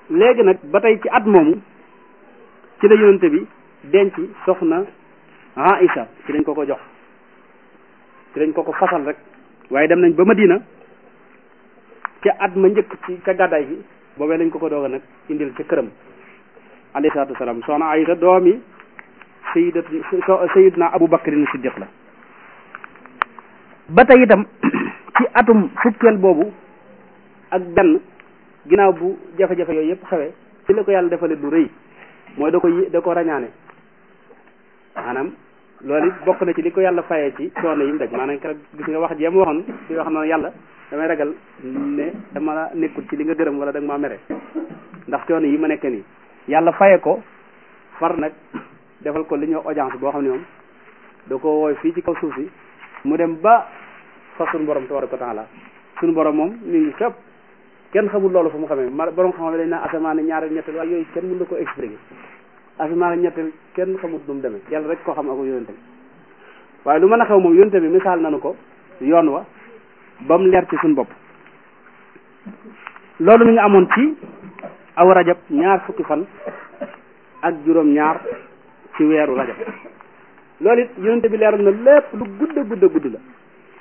léegi nag ba tey ci at moomu ci la yonente bi denc soxna Aïcha ci lañ ko ko jox ci lañ ko ko fasal rek waaye dem nañ ba Madina ca at ma njëkk ci ca gàddaay gi boobee lañ ko ko doog a nag indil ca këram alayhi salaatu wasalaam soxna Aïcha doomi sayidat sayidna Abu Bakrin Siddiq la ba tey itam ci atum fukkeel boobu ak benn ginnaaw bu jafe-jafe yooyu yëpp xewee ci la ko yàlla defale lu rëy mooy da ko da ko rañaane maanaam loolu it bokk na ci li ko yàlla fayee ci coono yi mu daj maanaam keroog gis nga wax jéem waxoon di wax noonu yàlla damay ragal ne dama la nekkul ci li nga gërëm wala da nga maa mere ndax coono yi ma nekk nii yàlla faye ko far nag defal ko li ñuy audience boo xam ne moom da ko wooy fii ci kaw suuf si mu dem ba fa suñu borom tabaraka wa taala suñu borom moom mi ngi fépp kenn xamul loolu fu mu xamee ma borom xam-xam dañ naan asamaan ñaareel ñetteel waaye yooyu kenn mën na ko expliquer asamaan ñetteel kenn xamut nu mu demee yàlla rek koo xam ak yonente bi waaye lu mën a xew moom yonente bi misaal nanu ko yoon wa ba mu leer ci suñu bopp loolu mi nga amoon ci aw rajab ñaar fukki fan ak juróom ñaar ci weeru rajab loolu it yonente bi leeral na lépp lu gudd a gudd a gudd la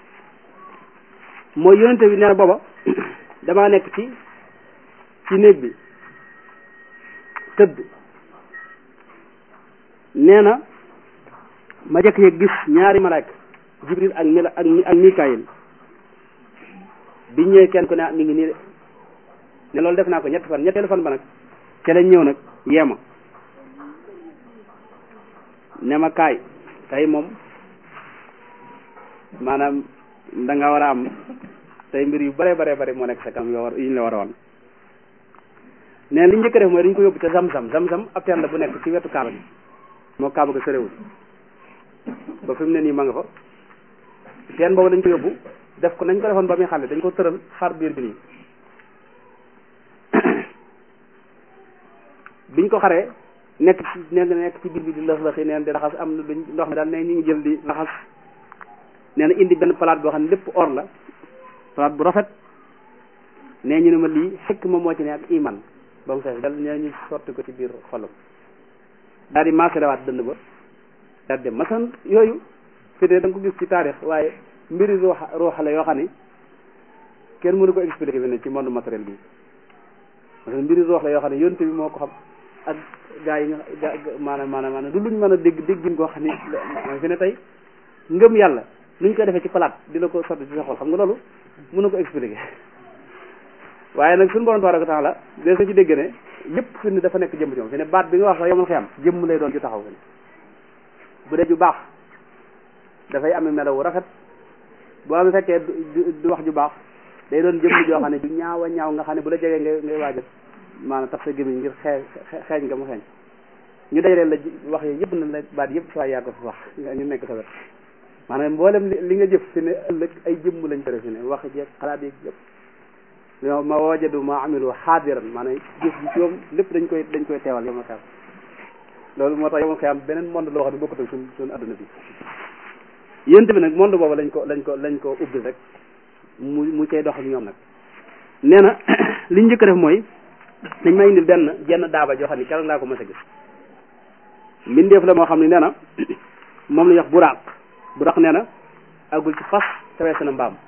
mooy yonente bi nee na booba damaa nekk ci ci néeg bi tëdd nee na ma jëkk yëg gis ñaari malaaka jibril ak mila ak ak mikaayil bi ñëwee kenn ku ne mi ngi nii de ne loolu def naa ko ñetti fan ñetteelu fan ba nag ca lañ ñëw nag yeema ne ma kaay tey moom maanaam da nga war a am tey mbir yu bare bare bare moo nekk sa kanam yoo war yu ñu la war a wan nee li njëkk a def mooy dañ ko yóbbu ca zam-zam zam-zam ab teen la bu nekk ci wetu kaaba gi moo kaaba ga soriwul ba fi mu ne nii ma nga fa teen boobu dañ ko yóbbu def ko nañ ko defoon ba muy xale dañ ko tëral xar biir bi nii biñ ko xaree nekk ci nekk nekk ci biir bi di lëx lëxi neen di raxas am na luñ ndox mi daal ne ñu ngi jël di raxas nee na indi benn palaat boo xam ne lépp or la palaat bu rafet nee ñu ne ma lii xekk ma moo ci ne ak iman ba mu fees dal nee ñu sotti ko ci biir xolam daal di maasalewaat dënd ba daal dem masan yooyu fi de da nga ko gis ci taarix waaye mbiri ruuxa ruuxa la yoo xam ne kenn mënu ko expliquer fi ne ci monde matériel bi parce que mbiri ruux la yoo xam ne yonte bi moo ko xam ak gaa yi nga maanaam maanaam maanaam du luñ mën a dégg déggin koo xam ne mooy fi ne tey ngëm yàlla nuñ koy defee ci palaat di la ko sotti ci sa xol xam nga loolu mënu ko expliquer waaye nag suñu borom tabaraka taala des na ci dégg ne yëpp fi ne dafa nekk jëmm ci moom fi ne baat bi nga wax sax yomal xiyam jëmm lay doon ju taxaw fi ne bu dee ju baax dafay amee melaw wu rafet boo am fekkee du wax ju baax day doon jëmm joo xam ne du ñaaw a ñaaw nga xam ne bu la jegee ngay ngay waajal maanaam tax sa gémmiñ ngir xee xeeñ nga mu xeeñ ñu dajaleel la wax yi yëpp na la baat yëpp saa yaa ko fi wax nga ñu nekk sa wet maanaam mboolem li nga jëf fi ne ëllëg ay jëmm lañ ko def fi ne wax jeeg xalaat yeeg yëpp yow ma wajadu ma amilu xaadiran maanaam jëf ji ci moom lépp dañ koy dañ koy teewal yow ma xeam loolu moo tax yow ma xeam beneen monde loo xam ne bokkut ak suñ suñu adduna bi yénte bi nag monde boobu lañ ko lañ ko lañ ko ubbil rek mu mu cay dox ak ñoom nag nee na liñ njëkk def mooy dañ may indil benn jenn daaba joo xam ne keroog laa ko mës a gis mbindeef la moo xam ne nee na moom la ñuy wax buraaq buraaq nee na agul ci fas tawee na mbaam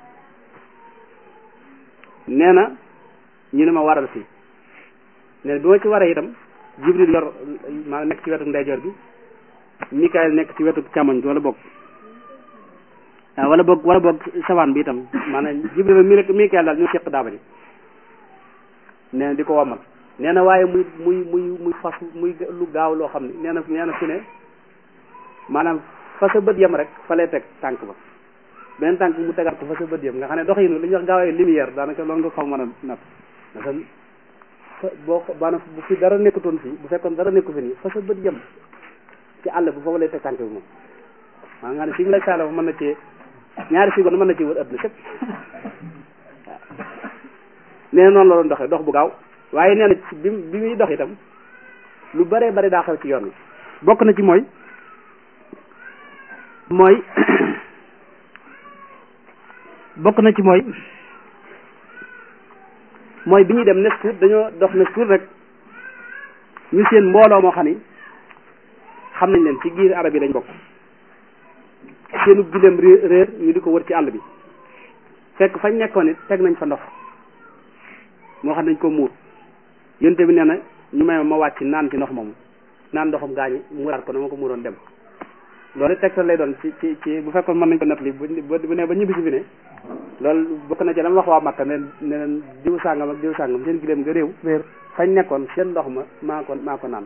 nee na ñu ne ma waral fii nee na bi ma ci waree itam jibril yor maa nekk ci wetu ndeyjoor bi mikael nekk ci wetu càmmoñ bi wala bokk waaw wala boog wala boog sawaan bi itam maanaam jibril mi mikael daal ñoo seq daaba ji nee na di ko wamal nee na waaye muy muy muy muy fas muy lu gaaw loo xam ne nee na nee na fi ne maanaam fa sa bët yem rek fa lay teg tànk ba beneen tànk mu tegaat ko fa sa bët yem nga xam ne doxinu li ñuy wax gaawee lumière daanaka loolu nga xaw mën a natt parce que boo maanaam bu fi dara nekkutoon fii bu fekkoon dara nekku fi nii fa sa bët yem ci àll bu foofu lay teg tànk bi moom maa nga ne fi mu lay saala mën na ci ñaari seconde mën na ci wër adduna sépp nee na noonu la doon doxee dox bu gaaw waaye nee na ci bi bi muy dox itam lu bare bari daa xew ci yoon wi bokk na ci mooy mooy bokk na ci mooy mooy bi ñuy dem nes tuut dañoo dox nes tuut rek ñu seen mbooloo moo xam ni xam nañ leen ci giir arab yi lañ bokk seenu gileem réer ñu di ko wër ci àll bi fekk fañ nekkoon it teg nañ fa ndox moo xam nañ ko muur yonte bi nee na ñu may ma wàcc naan ci ndox moomu naan ndoxam gaañi muuraat ko na ma ko muuroon dem loolu tegtal lay doon ci ci ci bu fekkoon mën nañ ko nettali bu bu ne ba ñibbisi fi ne loolu bokk na ci la ma wax waa Makka ne ne leen diw sàngam ak diw sàngam seen gileem nga réew réer fañ nekkoon seen ndox ma maa ko maa ko naan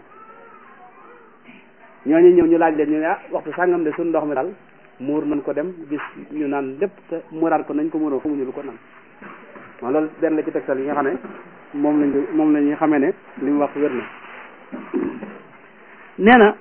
ñooñu ñëw ñu laaj leen ñu ne ah waxtu sàngam de suñ ndox mi daal muur nañ ko dem gis ñu naan lépp te muuraat ko nañ ko muuroo xamuñu lu ko naan waaw loolu benn la ci tegtal yi nga xam ne moom lañ moom la ñuy xamee ne li mu wax wér na nee na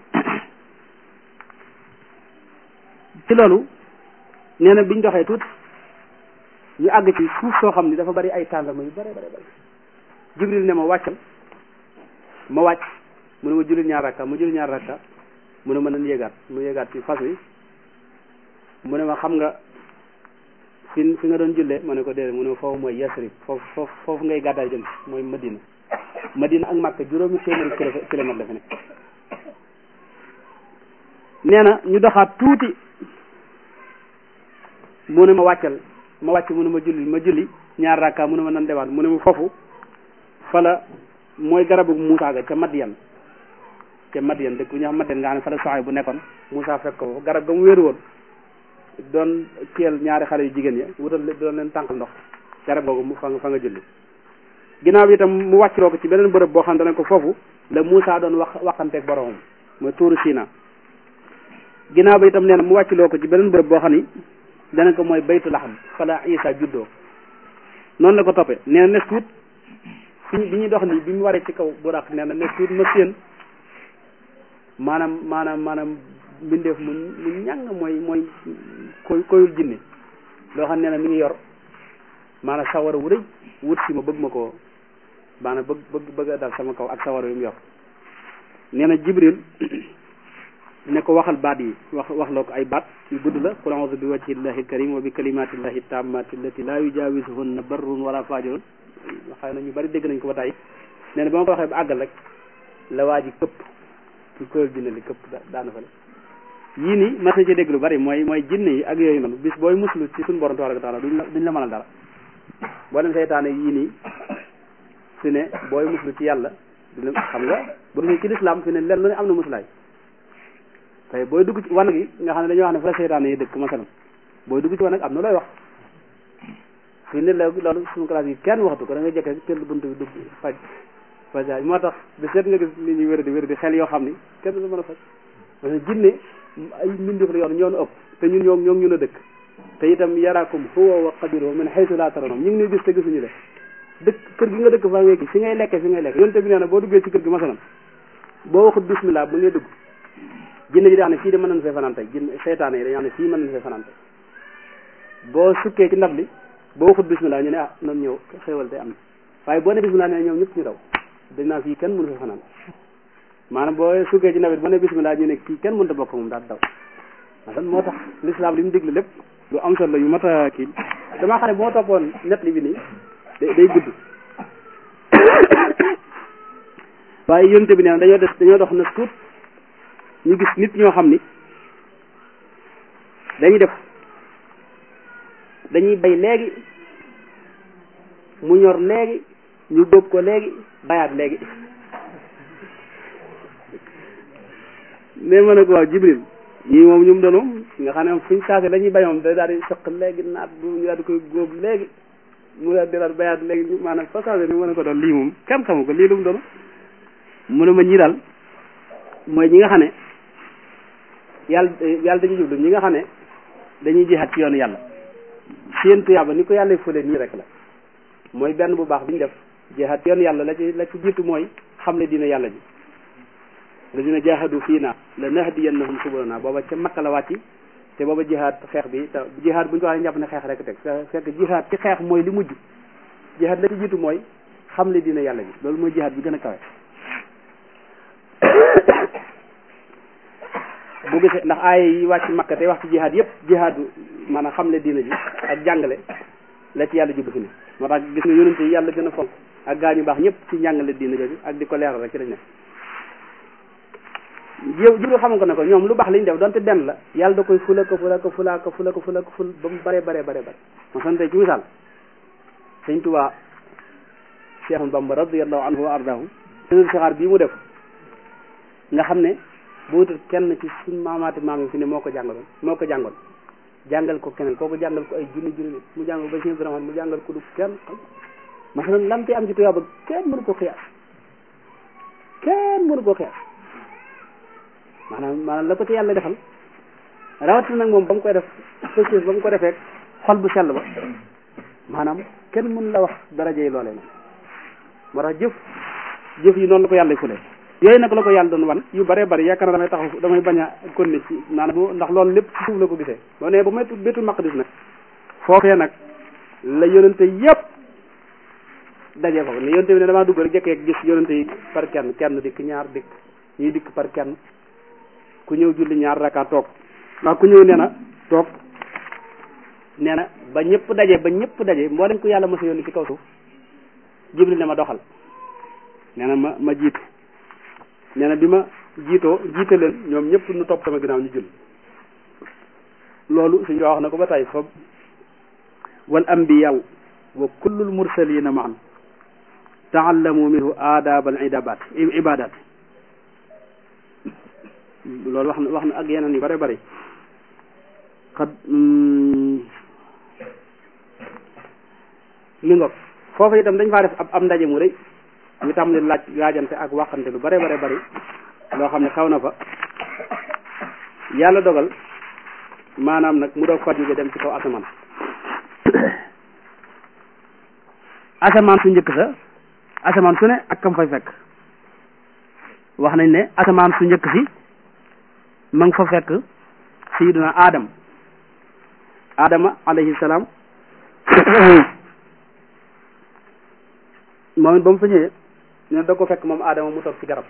ci loolu nee na biñ doxee tuuti ñu àgg ci suuf soo xam ni dafa bari ay tàndarma yu bari bari bari jibril ne ma wàccal ma wàcc mu ne ma julli ñaar rakka ma julli ñaar rakka mu ne ma nan yéegaat mu yéegaat ci fas wi mu ne ma xam nga fi fi nga doon jullee ma ne ko déedéet mu ne ma foofu mooy Yasrib foofu foofu foofu ngay gàddaay jëm mooy Madina Madina ak Makka juróomi téeméeri kilomètre dafa nekk nee na ñu doxaat tuuti mu ne ma wàccal ma wàcc mu ne ma julli ma julli ñaar rakka mu ne ma nan demaat mu ne ma foofu fala mooy garabu Moussa ga ca Madiyan ca Madiyan dëkk bu ñu xam Madiyan nga xam ne fa la soxay bu nekkoon Moussa fekk ko garab ga mu wéeru woon doon kiyal ñaari xale yu jigéen ya wutal doon leen tànqal ndox garab googu mu fa nga fa nga julli ginnaaw bi itam mu wàccloo ko ci beneen bërëb boo xam ne ko foofu la Moussa doon wax waxanteeg boromam mooy tuuru Sina ginnaaw bi itam nee na mu wàccloo ko ci beneen bërëb boo xam ni dana ko mooy baytu laxam fa la Isa juddoo noonu la ko toppee nee na nes tuut fi bi ñuy dox nii bi mu waree ci kaw buraq nee na nes tuut ma séen maanaam maanaam maanaam mbindeef mu mu ñàng mooy mooy koy koyul jinne loo xam ne na mi ngi yor maanaam sawara wu rëy wut si ma bëgg ma ko maanaam bëgg bëgg bëgg a dal sama kaw ak sawara yu mu yor nee na jibril ne ko waxal baat yi wax wax loo ko ay baat yu gudd la qul a'udhu bi wajhi llahi alkarim wa bi kalimatillahi tammati allati la yujawizuhunna barrun wala fajirun xëy na ñu bari dégg nañ ko ba tey nee na ba ma ko waxee ba àggal rek la waa ji këpp ci koyul jinne li këpp daana fa yii nii mas na ci dégg lu bari mooy mooy jinne yi ak yooyu noonu bis booy muslu ci suñu borom tabaraka taala duñ la duñ la mënal dara boo dem seytaane yii nii fi ne booy muslu ci yàlla dina xam nga bu dee ci lislaam fi ne lenn lu ne am na muslaay tey booy dugg ci wan gi nga xam ne dañoo wax ne fa la seytaane yi dëkk masalan booy dugg ci wan am na looy wax fi ne la loolu suñu classe yi kenn waxtu ko da nga jekke tëll bunt bi dugg faj faj moo tax bi seet nga gis nit ñi wér di wér di xel yoo xam ni kenn du mën a faj parce que jinne ay mbindeef la yoon ñoo nu ëpp te ñun ñoo ñoo ñun a dëkk te itam yaraakum huwa wa qabiluhu min haythu la tarawhum ñu ngi ñuy gis te gisuñu le dëkk kër gi nga dëkk fa ngay gis fi ngay lekkee fi ngay lekk yonte bi nee na boo duggee ci kër gi masalan boo waxut bismillah bu ngay dugg jinne ji di wax ne fii de mën nañ fee fanaan tey jinne seytaane yi dañoo xam ne fii mën nañ fee fanaan tey boo sukkee ci ndab li boo waxut bismillah ñu ne ah nan ñëw xéewal te am na waaye boo ne bismillah ne ñoom ñëpp ñu daw dañ naa fii kenn mënu fee fanaan maanaam boo sukkee ci nawet boo ne bismillah ñu ne kii kenn mënut a bokk moom daal daw maanaam moo tax l'islam li mu digle lépp lu am solo yu mat a kii damaa xam ne boo toppoon net li bi nii day day gudd waaye yonte bi nee dañoo des dañoo dox na tuut ñu gis nit ñoo xam ni dañuy def dañuy bay léegi mu ñor léegi ñu góob ko léegi bayaat léegi mais ma ne ko waaw Jibril ñii moom ñu mu doon nga xam ne fuñ saase la ñuy bay moom da daal di soq léegi naat bu ñu daal di koy góob léegi mu daal di daal bayaat léegi maanaam fa saase ni ma ne ko doon lii moom kenn xamu ko lii lu mu doon mu ne ma ñi daal mooy ñi nga xam ne yàlla yàlla dañuy jublu ñi nga xam ne dañuy jihaat ci yoonu yàlla seen tuyaaba ni ko yàlla fële nii rek la mooy benn bu baax bi ñu def jihaat ci yoonu yàlla la ci la ci jiitu mooy xam ne dina yàlla ji lazina jahadu fii naa la nahdiyannahum subulana booba ca makka la wàcci te booba jihaat xeex bi te jihaat bu ñu ko waxee jàpp ne xeex rek teg fekk jihaat ci xeex mooy li mujj jihaat la ci jiitu mooy xam ne dina yàlla ji loolu mooy jihaat bi gën a kawe bu gisee ndax aaya yi wàcc makka te wax ci jihaad yëpp jihaadu maanaam xamle diina ji ak jàngale la ci yàlla jublu fi ne moo tax gis nga yonente yi yàlla gën a fonk ak gaa ñu baax ñëpp ci njàngale diina jooju ak di ko leeral rek ci lañ ne yow jibril xamal ko ne ko ñoom lu baax li ñu def donte benn la yàlla da koy fula ko fula ko fula ko fula ko fula ko ful ba mu bare bare bare bare ma sant ci misaal sëñ Tuubaa Cheikh Bamba radiyallahu anhu wa ardahu sëñ saxaar bii mu def nga xam ne bu wutul kenn ci suñ maamaati maam yi fi ne moo ko jàngaloon moo ko jàngoon jàngal ko keneen kooku jàngal ko ay junni junni mu jàngal ba Cheikh Ibrahima mu jàngal ko du kenn xam masalan lam te am ci tuyaaba kenn mënu ko xiyaas kenn mënu ko xiyaas maanaam maanaam la ko ci yàlla defal rawatina nag moom ba mu koy def fësës ba mu ko defee xol bu sell ba maanaam kenn mën la wax daraja yi loolee nag moo tax jëf jëf yi noonu la ko yàlla fule yooyu nag la ko yàlla doon wan yu bëree bëri yaakaar na damay taxaw damay bañ a konni ci maanaam ndax loolu lépp ci suuf la ko gisee boo nee ba may bétul maqdis nag foofee nag la yonente yëpp dajee foofu ne yonente bi ne damaa dugg rek jekkee gis yonente yi par kenn kenn dikk ñaar dikk ñuy dikk par kenn ku ñëw julli ñaar raka toog ndax ku ñëw nee na toog nee na ba ñëpp daje ba ñëpp daje mboolem ku yàlla mos a yónni ci kaw suuf jibril ne ma doxal nee na ma ma jiitu nee na bi ma jiitoo jiite leen ñoom ñëpp nu topp sama ginnaaw ñu julli loolu suñu wax na ko ba tey fa wal anbiyaw wa kullul mursalina maan taallamu minhu aadab al ibadat ibadat loolu wax na wax na ak yeneen yu bare bari xad li ngoog foofu itam dañ faa def ab am ndaje mu rëy ñu tàmbali laaj laajante ak waxante lu bare bare bari loo xam ne xaw na fa yàlla dogal maanaam nag mu doog fa jóge dem ci kaw asamaan asamaan su njëkk sa asamaan su ne ak kam fay fekk wax nañ ne asamaan su njëkk si ma nga fa fekk sayiduna adam adama alayhi salaam moom it ba mu fa ñëwee nee na da ko fekk moom adama mu toog ci garab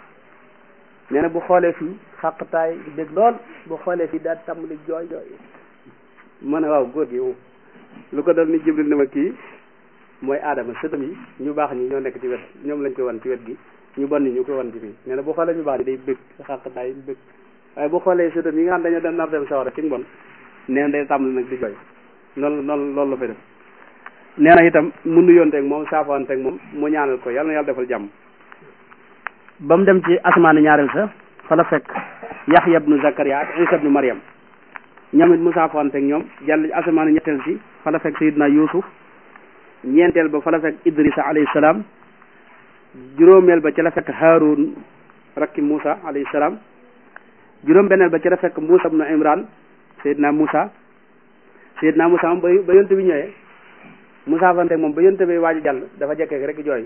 nee na bu xoolee fii xàqtaay dégg lool bu xoolee fii daal tàmbali jooy jooy ma ne waaw góor gi lu ko dal ni jibril ne ma kii mooy adama sëtam yi ñu baax ñi ñoo nekk ci wet ñoom lañ koy wan ci wet gi ñu bon ni ñu koy wan ci fii nee na bu xoolee ñu baax ni day bëgg xàqtaay bëgg waaye bu xoolee sëtam yi nga xam dañoo dem nar dem sawara ci mbon nee na day tàmbali nag di jooy noonu noonu loolu la fay def nee na itam mu nuyonteeg moom saafoonteeg moom mu ñaanal ko yàlla na yàlla defal jàmm ba mu dem ci asmaani ñaareel sa fa la fekk Yaxya ibnu Zakaria ak Isa ibnu Mariam ñoom it mu saafoonteeg ñoom jàll ci asmaani ñetteel si fa la fekk Sayidna Yuusuf ñeenteel ba fa la fekk Idrisa alayhi salaam juróomeel ba ci la fekk Haarun rakki Muusa alayhi salaam juróom benneel ba ci la fekk Muusa ibnu Imran Sayidna Muusa Sayidna Muusa moom ba ba yonte bi ñëwee Muusa fante moom ba yonte bi waaju jàll dafa jekkee rek jooy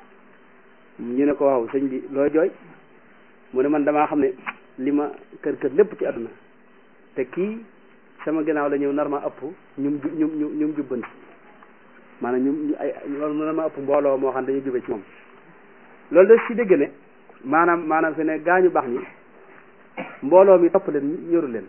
ñu ne ko waaw sëñ bi looy jooy mu ne man damaa xam ne li ma kër kër lépp ci àdduna te kii sama ginnaaw la ñëw nar ma ëpp ñum ñum ñum ñum jubbanti maanaam ñum ñu ay loolu nar ma ëpp mbooloo moo xam dañu jube ci moom loolu da si dégg ne maanaam maanaam fi ne gaañu baax ñi mbooloo mi topp leen ñoru leen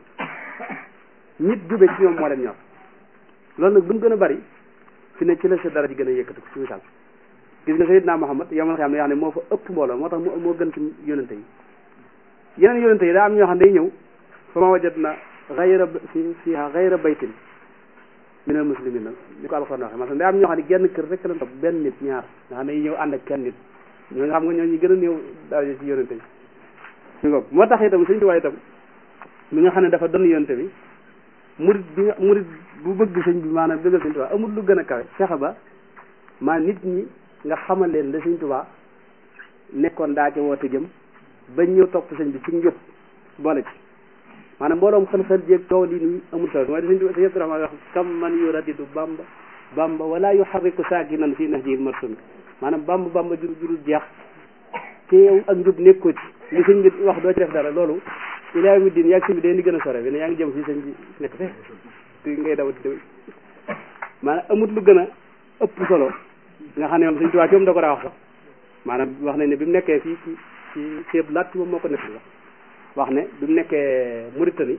nit jube ci ñoom moo leen ñor loolu nag bu mu gën a bari fi ne ci la sa dara ji gën a yëkkati ko ci misaal gis nga Seydina Muhammad yomal xam ne yoo xam ne moo fa ëpp mbooloo moo tax moo gën ci yonente yi yeneen yonente yi daa am ñoo xam ne day ñëw fa ma wajat na xayra fi fiha xayra baytin min al muslimin nag ni ko alxuraan waxee maanaam day am ñoo xam ne genn kër rek la topp benn nit ñaar nga xam ne ñëw ànd ak kenn nit ñoo nga xam nga ñoo ñu gën a néew daraja ci yonente yi ñu ko moo tax itam suñu tuwaay itam mi nga xam ne dafa doon yonente bi murid bi nga murid bu bëgg sëñ bi maanaam bëggal sëñ Tuubaa amul lu gën a kawe fexe ba maa nit ñi nga xamal leen la sëñ Tuubaa nekkoon daa ci woote jëm bañ ñëw topp sëñ bi ci njub boole ci maanaam mbooloom xel-xel jéeg coow li nii amul solo mooy sëñ Tuubaa sëñ Abdurahmaan wax kam man yuradidu bamba bamba wala yuharriku saakinan fi nahjil marsum maanaam bamba bamba jur jurul jeex te yow ak njub nekkoo ci li sëñ bi wax doo ci def dara loolu ilaa yawmi diin yaag sëñ bi day ni gën a sore bi ne yaa ngi jëm fii sëñ bi nekk fe te ngay daw di maanaam amut lu gën a ëpp solo nga xam ne moom sëñ Tuubaa ci moom da ko daa wax sax maanaam wax nañ ne bi mu nekkee fii ci ci ceeb laat ci moom moo ko nekk wax wax ne bi mu nekkee Mauritanie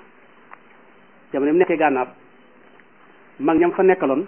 jamono bi mu nekkee gànnaar mag ñam fa nekkaloon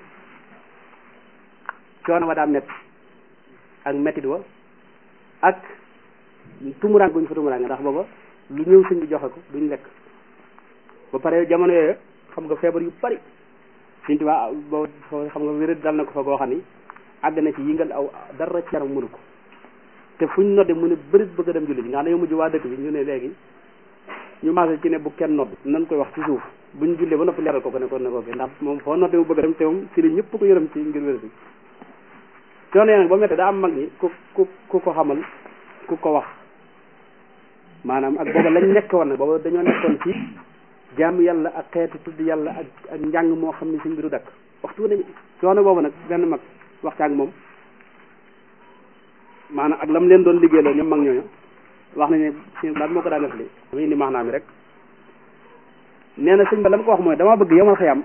coono wa daa metti ak mettit wa ak tumuraan guñ fa tumuraan ndax booba lu ñëw sëñ bi joxe ko duñ lekk ba pare jamono yooyu xam nga feebar yu bari sëñ Tuubaa boo xam nga wér dal na ko fa goo xam ni àgg na ci yëngal aw dara ci yaram mënu ko te fuñ nodde mu ne bërit bëgg a dem julli ji nga xam ne yow mujj waa dëkk bi ñu ne léegi ñu maase ci ne bu kenn nodd nan koy wax ci suuf buñ jullee ba noppi leeral ko ko ne ko ne ko ndax moom foo nodde mu bëgg a dem te moom si li ñëpp ko yërëm ci ngir wér bi coono nag ba méttee daa am mag ñi ku ku ku ko xamal ku ko wax maanaam ak booba lañ nekk woon nag booba dañoo nekkoon ci jaamu yàlla ak xeetu tudd yàlla ak ak njàng moo xam ne si mbiru dakk waxtu nañ coono boobu nag benn mag waxtaan moom maanaam ak lam leen doon liggéeyloo ñoom mag ñooñu wax nañ ne sëñ daal moo ko daan defali dama indi maanaam mi rek nee na sëñ ba la ma ko wax mooy dama bëgg yomal xëyam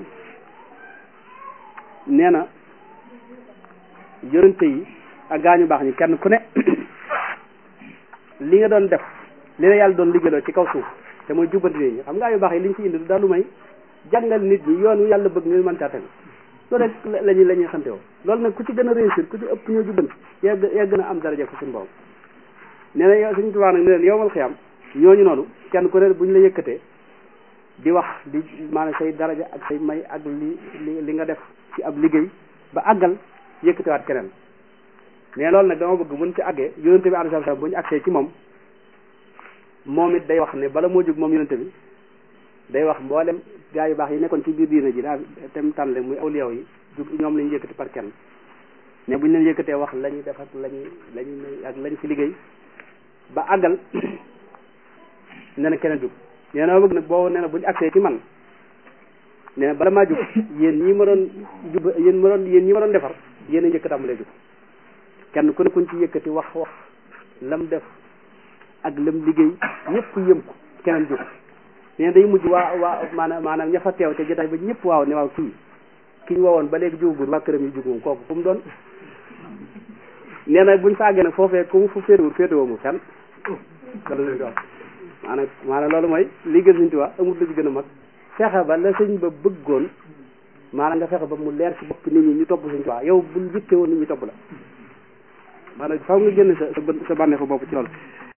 nee na yonente yi ak gaañu baax ñi kenn ku ne li nga doon def li la yàlla doon liggéeyloo ci kaw suuf te mooy jubbanti nit ñi xam nga yu baax yi liñ fi indi du daal lu may jàngal nit ñi yoon wi yàlla bëgg nga mën caa tegu loolu rek lañuy la ñuy xante woo loolu nag ku ci gën a réussir ku ci ëpp ñoo jubbanti yaa yaa gën a am daraja ko suñu borom nee na yow suñu tubaab nag ne leen yowmal xiyam ñooñu noonu kenn ku ne buñ la yëkkatee di wax di maanaam say daraja ak say may ak li li li nga def ci ab liggéey ba àggal yëkkatewaat keneen mais loolu nag dama bëgg buñ ci àggee yonente bi alayhi salaam bu ñu àgsee ci moom moom it day wax ne bala moo jóg moom yonente bi day wax mboolem gaa yu baax yi nekkoon ci biir diina ji daal tem tànle muy awliyaw yi jug ñoom lañu yëkkati par kenn mais buñ leen yëkkatee wax la ñuy def ak la ñuy la ñuy ak lañ fi liggéey ba àggal nee na keneen jóg nee na ma bëgg nag boobu nee na buñu àgsee ci man nee na bala maa jóg yéen ñi ma doon jub yéen ma doon yéen ñi ma doon defar yéen a njëkk tàmbalee jóg kenn ku ne kuñ ci yëkkati wax wax lam def ak lam liggéey ñëpp yëm ko keneen jóg nee day mujj waa waa maanaam maanaam ña fa teew te jotaay ba ñëpp waaw ne waaw kii ki ñu woowoon ba léegi jógul waa këram yi jóg moom kooku fu mu doon nee na buñ fa àggee nag foofee ku mu fu féetewul féetewoo mu fenn loolu lañ ko wax maanaam maanaam loolu mooy li gën suñ tuwaa amul lu ci gën a mag fexe ba la sëñ ba bëggoon maanaam nga fexe ba mu leer ci bopp nit ñi ñu topp suñ tuwaa yow buñ jikkee woon nit ñi topp la maanaam faaw nga génn sa sa bànneexu bopp ci loolu